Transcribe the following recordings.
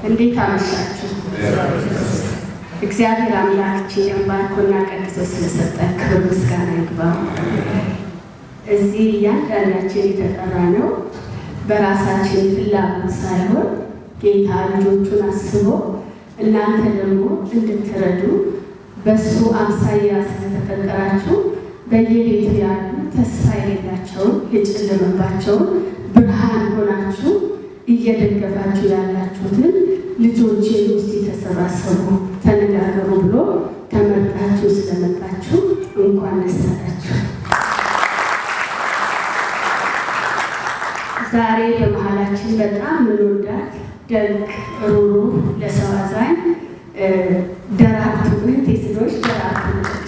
እንዴት አመሻችሁ? እግዚአብሔር አምላካችን ባርኮና ቀድሶ ስለሰጠን ክብር ምስጋና ይግባው። እዚህ እያንዳንዳችን የተጠራ ነው በራሳችን ፍላጎት ሳይሆን ጌታ ልጆቹን አስቦ እናንተ ደግሞ እንድትረዱ በሱ አምሳያ ስለተፈጠራችሁ በየቤቱ ያሉ ተስፋ የሌላቸውን የጨለመባቸውን ብርሃን ሆናችሁ እየደገፋችሁ ያላችሁትን ልጆቼ ውስጥ የተሰባሰቡ ተነጋገሩ ብሎ ተመርጣችሁ ስለመጣችሁ እንኳን ደስ አላችሁ። ዛሬ በመሀላችን በጣም ምንወዳት ደግ ሩሩ ለሰው አዛኝ ደራርቱ እህቴ ስሎች ደራርቱ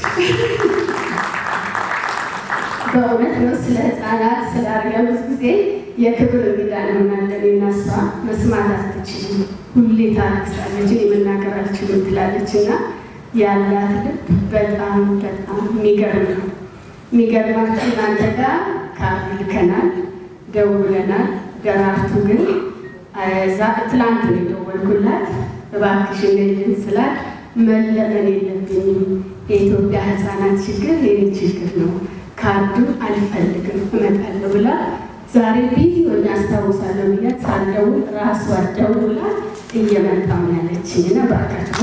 በእውነት ነው። ስለ ህፃናት ስለ አርያ ብዙ ጊዜ የክብር እንግዳ እንሆናለን። የናሷ መስማት አትችልም፣ ሁሌ ታለቅሳለች፣ እኔ መናገር አልችልም ትላለች እና ያላት ልብ በጣም በጣም የሚገርም ነው። የሚገርማችሁ እናንተ ጋር ካርድ ልከናል፣ ደውለናል። ደራርቱ ግን እዛ ትላንት ነው የደወልኩላት እባክሽ እንደልን ስላት መለመን የለብኝም የኢትዮጵያ ህፃናት ችግር የኔ ችግር ነው ካርዱን አልፈልግም እመጣለሁ ብላ ዛሬ ቢዚ ሆኜ አስታውሳለሁ ብያት ሳልደውል ራሷ ደውላ እየመጣሁ ነው ያለችኝ እና እባካችሁ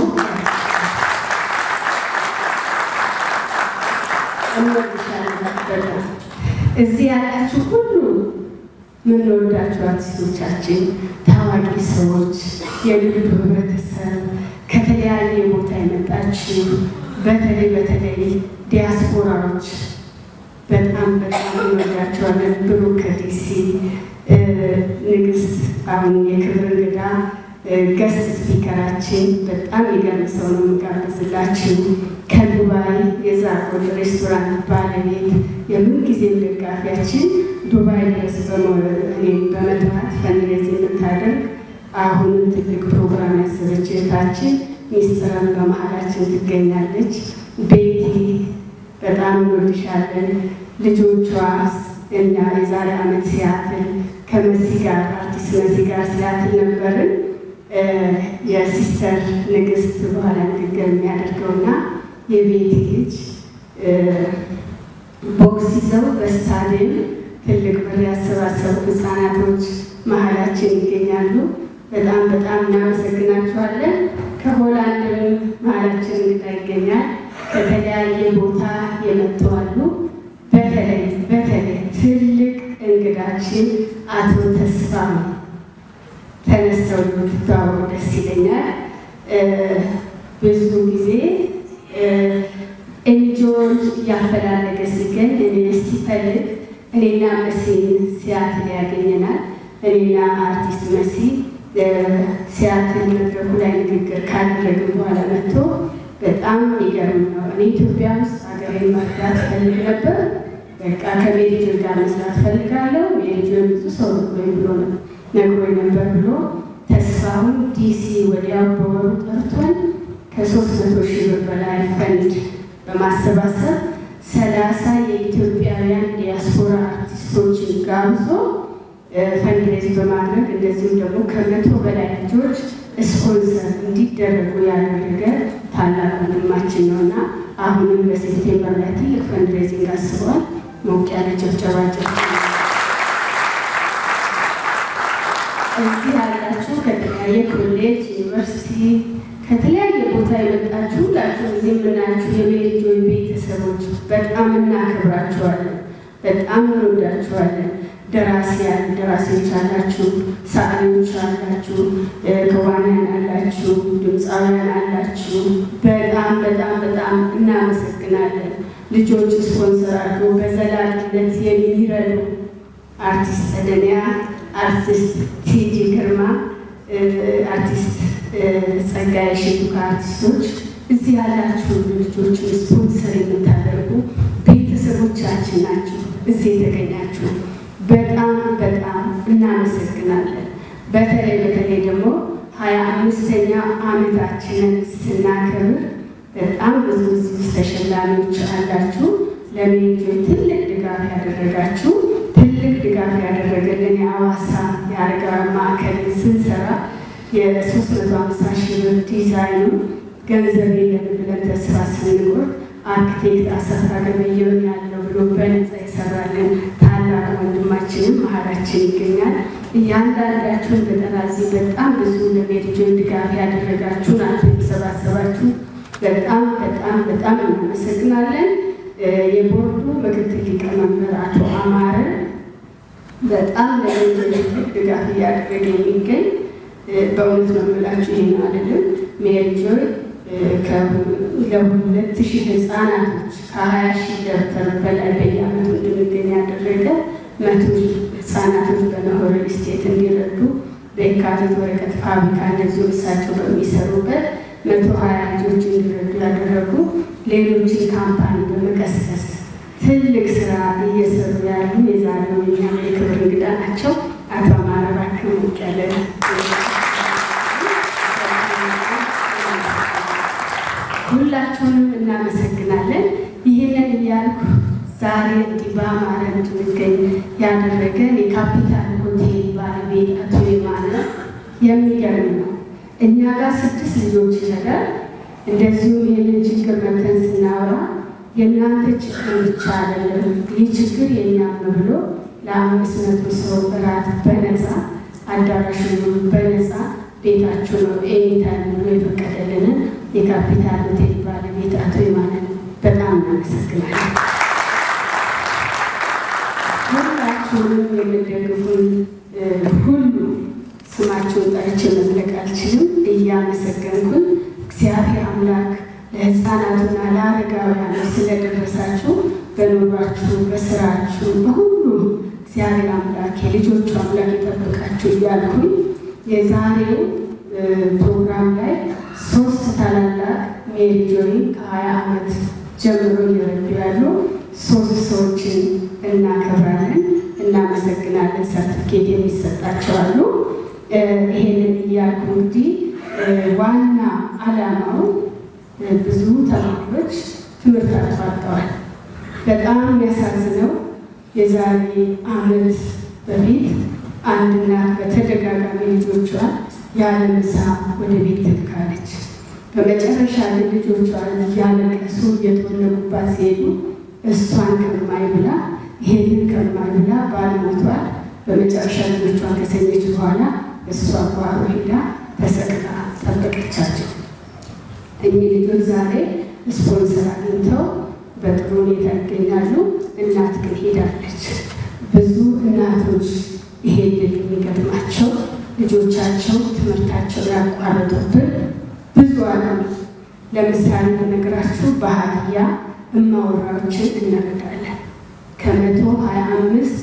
እዚህ ያላችሁ ሁሉ የምንወዳችሁ አርቲስቶቻችን፣ ታዋቂ ሰዎች፣ የንግዱ ህብረተሰብ ከተለያየ ቦታ የመጣችሁ በተለይ በተለይ ዲያስፖራዎች በጣም በጣም እንወዳቸዋለን። ብሩክ ከዲሲ ንግስት፣ አሁን የክብር እንግዳ ገስት ስፒከራችን በጣም የገርም ሰው ነው የምጋብዝላችሁ። ከዱባይ የዛጎል ሬስቶራንት ባለቤት የምንጊዜም ደጋፊያችን ዱባይ ድረስ እኔም በመጥራት ፈንድሬዝ የምታደርግ አሁንም ትልቅ ፕሮግራም ያሰበች እህታችን ሚስጥረን በመሀላችን ትገኛለች። ቤቲ በጣም እንወድሻለን። ልጆቿ እኛ የዛሬ ዓመት ሲያትል ከመሲ ጋር አርቲስት መሲ ጋር ሲያትል ነበርን። የሲስተር ንግስት በኋላ ንግግር የሚያደርገውና የቤቲ ልጅ ቦክስ ይዘው በስታዲየም ትልቅ ብር ያሰባሰቡ ህፃናቶች መሀላችን ይገኛሉ። በጣም በጣም እናመሰግናችኋለን። ከሆላንድም መሀላችን እንግዳ ይገኛል። ከተለያየ ቦታ የመጡ አሉ። በተለይ በተለይ ትልቅ እንግዳችን አቶ ተስፋ ተነስተው ብትተዋወቁ ደስ ይለኛል። ብዙ ጊዜ ኤንጂኦን እያፈላለገ ሲገኝ እኔ ሲፈልግ እኔና መሲን ሲያትል ያገኘናል። እኔና አርቲስት መሲ ሲያትል መድረኩ ላይ ንግግር ካደረግን በኋላ መጥቶ በጣም የሚገርም ነው። እኔ ኢትዮጵያ ውስጥ ሀገሬን መርዳት ፈልግ ነበር። በቃ ከሜዲጅን ጋር መስራት ፈልጋለሁ። ሜዲጅን ብዙ ሰው ነግሮኝ ብሎ ነግሮኝ ነበር ብሎ ተስፋውን ዲሲ ወዲያው በወሩ ጠርቶን ከሶስት መቶ ሺህ ብር በላይ ፈንድ በማሰባሰብ ሰላሳ የኢትዮጵያውያን ዲያስፖራ አርቲስቶችን ጋብዞ ፈንድሬዝ በማድረግ እንደዚሁም ደግሞ ከመቶ በላይ ልጆች ስፖንሰር እንዲደረጉ ያደረገ ታላቅ ወንድማችን ነው እና አሁንም በሴፕቴምበር ላይ ትልቅ ፈንድሬዚንግ አስበዋል። ሞቅ ያለ ጭብጨባ እዚህ ያላችሁ ከተለያየ ኮሌጅ፣ ዩኒቨርሲቲ ከተለያየ ቦታ የመጣችሁ ሁላችሁ እዚህ የምናያችሁ የሜሪጆይ ቤተሰቦች በጣም እናከብራችኋለን፣ በጣም እንወዳችኋለን። ደራሲያን ደራሲዎች አላችሁ፣ ሰዓሊዎች አላችሁ፣ ከዋንያን አላችሁ፣ ድምፃውያን አላችሁ። በጣም በጣም በጣም እናመሰግናለን። ልጆች ስፖንሰር አድርገው በዘላቂነት የሚረዱ አርቲስት ሰደንያ፣ አርቲስት ቲጂ ግርማ፣ አርቲስት ጸጋዬ ሼቱ ከአርቲስቶች እዚህ ያላችሁ ልጆችን ስፖንሰር የምታደርጉ ቤተሰቦቻችን ናችሁ እዚህ የተገኛችሁ በጣም በጣም እናመሰግናለን። በተለይ በተለይ ደግሞ ሀያ አምስተኛ ዓመታችንን ስናከብር በጣም ብዙ ብዙ ተሸላሚዎች አላችሁ። ለሜጆች ትልቅ ድጋፍ ያደረጋችሁ ትልቅ ድጋፍ ያደረገልን የአዋሳ የአረጋውያን ማዕከልን ስንሰራ የሶስት መቶ ሀምሳ ሺህ ብር ዲዛይኑ ገንዘብ የለም ብለን ተስፋ ስንቆርጥ አርክቴክት አሰፋ ገበየሁን ያለው ብሎ በነፃ የሰራልን ታላቅ ወንድማችንም መሀላችን ይገኛል። እያንዳንዳችሁን በጠራዚ በጣም ብዙ ለሜሪጆን ድጋፍ ያደረጋችሁ ናቸው የተሰባሰባችሁ። በጣም በጣም በጣም እናመሰግናለን። የቦርዱ ምክትል ሊቀመንበር አቶ አማረ በጣም ለሜሪጆን ድጋፍ እያደረገ የሚገኝ በእውነት ነው የምላችሁ ይህን አይደለም ሜሪጆን ለሁለት ሺህ ህፃናቶች ከሀያ ሺህ ደብተር በላይ በየዓመቱ እንድንገኝ ያደረገ መቶ ህፃናቶች በናሆር ስቴት እንዲረዱ በየካቲት ወረቀት ፋብሪካ እንደዚሁ እሳቸው በሚሰሩበት መቶ ሀያ ልጆች እንዲረዱ ያደረጉ ሌሎችን ካምፓኒ በመቀስቀስ ትልቅ ስራ እየሰሩ ያሉ የዛሬው የኛ የክብር እንግዳ ናቸው። አቶ አማረ እባክህ ሞቅ ያለ ሁላችሁንም እናመሰግናለን። ይህንን እያልኩ ዛሬ እንዲህ በአማረ እንድንገኝ ያደረገን የካፒታል ሆቴል ባለቤት አቶ የማነ የሚገርም ነው። እኛ ጋር ስድስት ልጆች ነገር እንደዚሁም ይህንን ችግር መተን ስናወራ የእናንተ ችግር ብቻ አይደለም፣ ይህ ችግር የእኛም ብሎ ለአምስት መቶ ሰው እራት በነፃ አዳራሹን በነፃ ቤታችሁ ነው ኤኒታይም ብሎ የፈቀደልንን የካፒታል ሆቴል ባለቤት አቶ የማንን በጣም እናመሰግናለን። ሁላችሁንም የምደግፉን ሁሉ ስማችሁን ጠርቼ መዝለቅ አልችልም። እያመሰገንኩን እግዚአብሔር አምላክ ለሕፃናቱና ለአረጋውያኑ ስለደረሳችሁ በኑሯችሁ፣ በስራችሁ፣ በሁሉ እግዚአብሔር አምላክ የልጆቹ አምላክ የጠበቃችሁ እያልኩኝ የዛሬው ፕሮግራም ላይ ሶስት ታላላቅ ሜሪ ጆይ ከሀያ ዓመት ጀምሮ እየረዱ ያሉ ሶስት ሰዎችን እናከብራለን፣ እናመሰግናለን። ሰርቲፊኬት የሚሰጣቸው አሉ። ይሄንን እያልኩ እንግዲህ ዋና ዓላማው ብዙ ተማሪዎች ትምህርት አቋርጠዋል። በጣም የሚያሳዝነው የዛሬ ዓመት በፊት አንድ እናት በተደጋጋሚ ልጆቿን ያለ ምሳ ወደ ቤት ትልካለች። በመጨረሻ ግን ልጆቿን እያለቀሱ እየተወለጉባት ሲሄዱ እሷን ከማይ ብላ ይሄንን ከማይ ብላ ባል ሞቷል። በመጨረሻ ልጆቿን ከሰኘች በኋላ እሷ ጓሮ ሄዳ ተሰቅላ ጠበቀቻቸው። እኚህ ልጆች ዛሬ ስፖንሰር አግኝተው በጥሩ ሁኔታ ይገኛሉ። እናት ግን ሄዳለች። ብዙ እናቶች ይሄ ድል የሚገጥማቸው ልጆቻቸው ትምህርታቸው ያቋረጡብን ብዙ አሉ። ለምሳሌ በነገራችሁ በሀዲያ እማወራዎችን እንረዳለን። ከመቶ ሀያ አምስት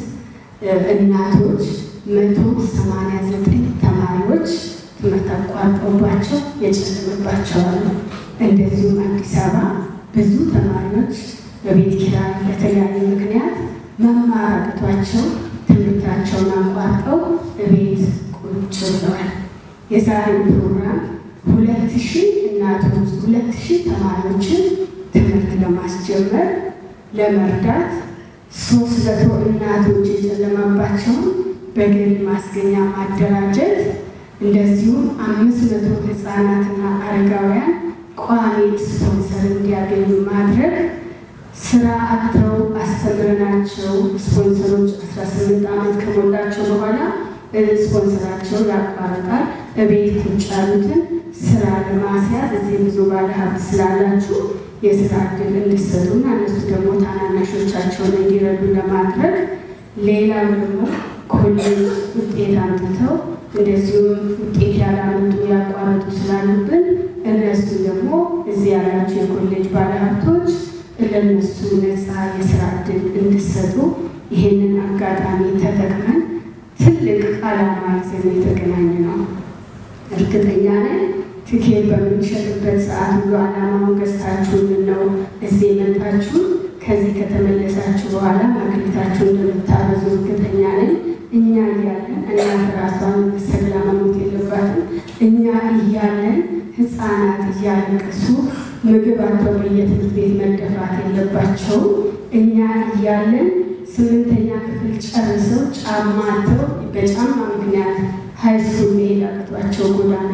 እናቶች መቶ ሰማንያ ዘጠኝ ተማሪዎች ትምህርት አቋርጠውባቸው የጨለመባቸው አሉ። እንደዚሁም አዲስ አበባ ብዙ ተማሪዎች በቤት ኪራይ በተለያየ ምክንያት መማር አቅቷቸው ትምህርታቸውን አቋርጠው በቤት ቁጭ ብለዋል። የዛሬው ፕሮግራም ሁለት ሺህ እናቶች ሁለት ሺህ ተማሪዎችን ትምህርት ለማስጀመር ለመርዳት ሶስት መቶ እናቶች የጨለማባቸውን በገቢ ማስገኛ ማደራጀት እንደዚሁም አምስት መቶ ህፃናትና አረጋውያን ቋሚ ስፖንሰር እንዲያገኙ ማድረግ ስራ አጥተው አስተምረናቸው ስፖንሰሮች 18 ዓመት ከሞላቸው በኋላ ስፖንሰራቸው ያቋርጣል። እቤት ቁጭ ያሉትን ስራ ለማስያዝ እዚህ ብዙ ባለሀብት ስላላችሁ የስራ እድል እንዲሰጡና እነሱ ደግሞ ታናናሾቻቸውን እንዲረዱ ለማድረግ ሌላው ደግሞ ኮሌጅ ውጤት አምጥተው እንደዚሁም ውጤት ያላመጡ ያቋረጡ ስላሉብን እነሱ ደግሞ እዚህ ያላቸው የኮሌጅ ባለሀብቶች ለነሱ ነፃ የስራ እድል እንዲሰጡ ይህንን አጋጣሚ ተጠቅመን ትልቅ ዓላማ ይዘን የተገናኘ ነው። እርግጠኛ ነን ትኬት በምንሸጥበት ሰዓት ሁሉ ዓላማውን ገዝታችሁን ነው እዚህ የመጣችሁ። ከዚህ ከተመለሳችሁ በኋላ መክሊታችሁ እንደምታበዙ እርግጠኛ ነን። እኛ እያለን እናት ራሷን ሰግላ መሞት የለባትም። እኛ እያለን ህፃናት እያለቀሱ ምግብ አጥተው በየትምህርት ቤት መደፋት የለባቸውም። እኛ እያለን ስምንተኛ ክፍል ጨርሰው ጫማ አጥተው በጫማ ምክንያት ሀይስኩል መሄድ አቅቷቸው ጎዳና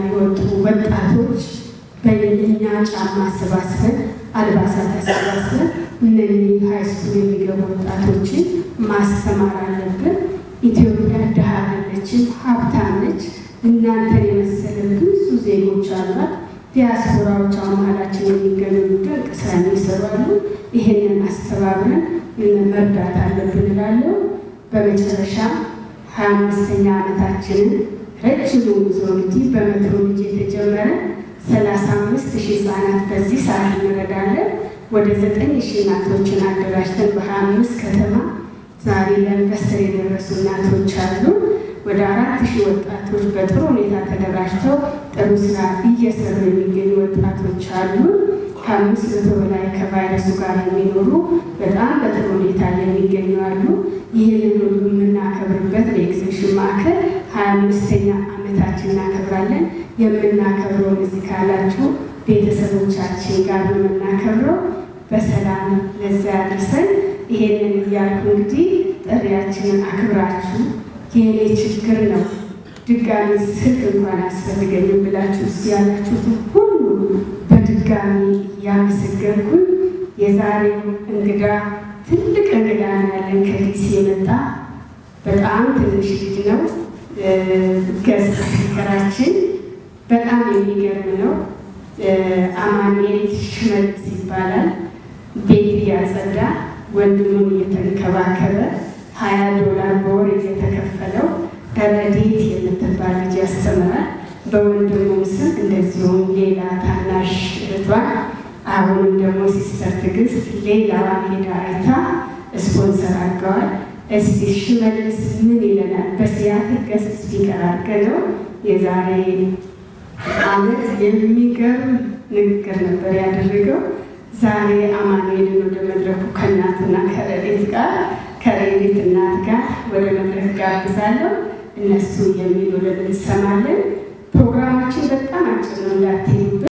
ጫማ አሰባስበን አልባሳት አሰባስበን እነዚህ ሃይስኩል የሚገቡ ወጣቶችን ማስተማር አለብን። ኢትዮጵያ ድሃ አይደለችም፣ ሀብታም ነች። እናንተን የመሰለ ብዙ ዜጎች አሏት። ዲያስፖራዎች አሁን መሀላችን የሚገኙ ድንቅ ስራ የሚሰሩ አሉ። ይሄንን አስተባብረን መርዳት አለብን እላለሁ። በመጨረሻ ሀያ አምስተኛ ዓመታችንን ረጅሙ ጉዞ እንግዲህ በሜትሮሎጂ የተጀመረ ሰላሳ አምስት ሺህ ህጻናት በዚህ ሰዓት እንረዳለን። ወደ ዘጠኝ ሺህ እናቶችን አደራጅተን በሀያ አምስት ከተማ ዛሬ ለኢንቨስተር የደረሱ እናቶች አሉ። ወደ አራት ሺህ ወጣቶች በጥሩ ሁኔታ ተደራጅተው ጥሩ ስራ እየሰሩ የሚገኙ ወጣቶች አሉ። ከአምስት መቶ በላይ ከቫይረሱ ጋር የሚኖሩ በጣም በጥሩ ሁኔታ የሚገኙ አሉ። ይህንን ሁሉ የምናከብርበት በኤግዚቢሽን ማዕከል ሀያ አምስተኛ ዓመታችን እናከብራለን። የምናከብረውን እዚህ ካላችሁ ቤተሰቦቻችን ጋር ነው የምናከብረው። በሰላም ለዛ ያድርሰን። ይሄንን እያልኩ እንግዲህ ጥሪያችንን አክብራችሁ የእኔ ችግር ነው ድጋሚ ስልክ እንኳን አስፈልገኝም ብላችሁ እስ ያላችሁትን ሁሉ በድጋሚ እያመሰገንኩኝ የዛሬው እንግዳ ትልቅ እንግዳ ነው ያለን ከዲሲ የመጣ በጣም ትንሽ ልጅ ነው። ገስት ስፒከራችን በጣም የሚገርም ነው። አማኑኤል ሽመልስ ይባላል። ቤት እያጸዳ ወንድሙን እየተንከባከበ ሀያ ዶላር በወር እየተከፈለው ረዴት የምትባል ልጅ ያስተምራል። በወንድሙ ስም እንደዚሁም ሌላ ታናሽ እህቷን አሁንም ደግሞ ሲስተር ትዕግስት ሌላዋን ሄዳ አይታ ስፖንሰር አድርገዋል። እስቲ ሽመልስ ምን ይለናል? በሲያትል ገስት ስፒከር አድርገነው የዛሬ አመት የሚገርም ንግግር ነበር ያደረገው። ዛሬ አማኑኤልን ወደ መድረኩ ከእናትና ከረዴት ጋር ከረዴት እናት ጋር ወደ መድረክ ጋብዛለሁ። እነሱ የሚሉልን እንሰማለን። ፕሮግራማችን በጣም አጭር ነው እንዳትሄዱበት።